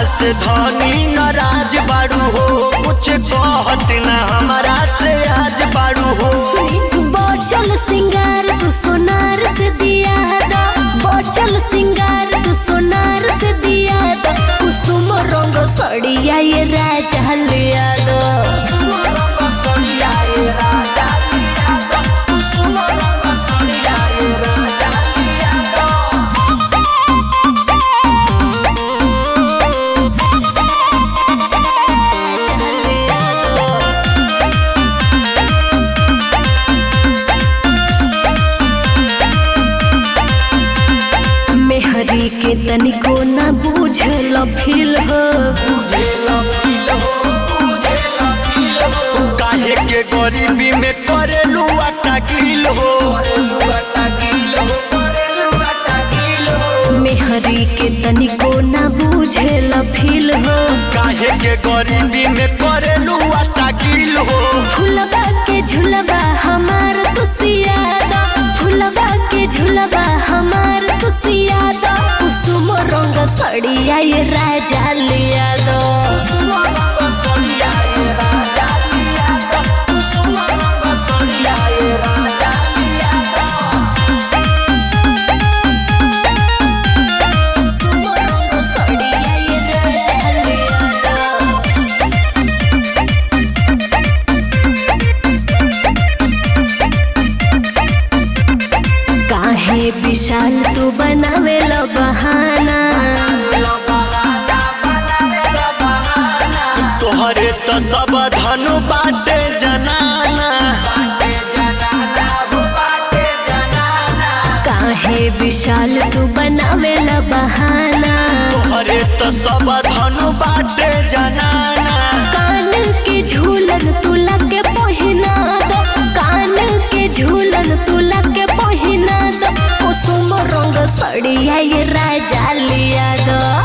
से धनी नाराज बाड़ू हो कुछ कहत ना हमारा से आज बाड़ू हो बचल सिंगार तू सोनार से दिया दा बचल सिंगार तू सोनार से दिया दा कुसुम रंग सड़िया ये राजा लिया दा राजा लिया दा। मेहरी के तनिको ना बूझल फील हो काहे के गरीबी में करेलू आटा गिल हो मेहरी के तनिको ना बूझल फील हो काहे के गरीबी में करेलू आटा गिल हो फुलबा के झुलबा हमार तुसियादा फुलबा के झुलबा हमार तुसियादा कुसुम रंग सड़िया ये राजा लिया दो कुसुम रंग सड़िया ये राजा लिया दो काहे विशाल तू बनावे लो बहाना तोहरे तो सब धनु बाटे जनाना काहे विशाल तू बनावे लो बहाना तोहरे तो सब धनु बाटे जनाना कान के झूलन तू लगे पहिना दो कान के झूलन तू लगे पहिना दो कुसुम रंग सड़िया ये राजा लिया दो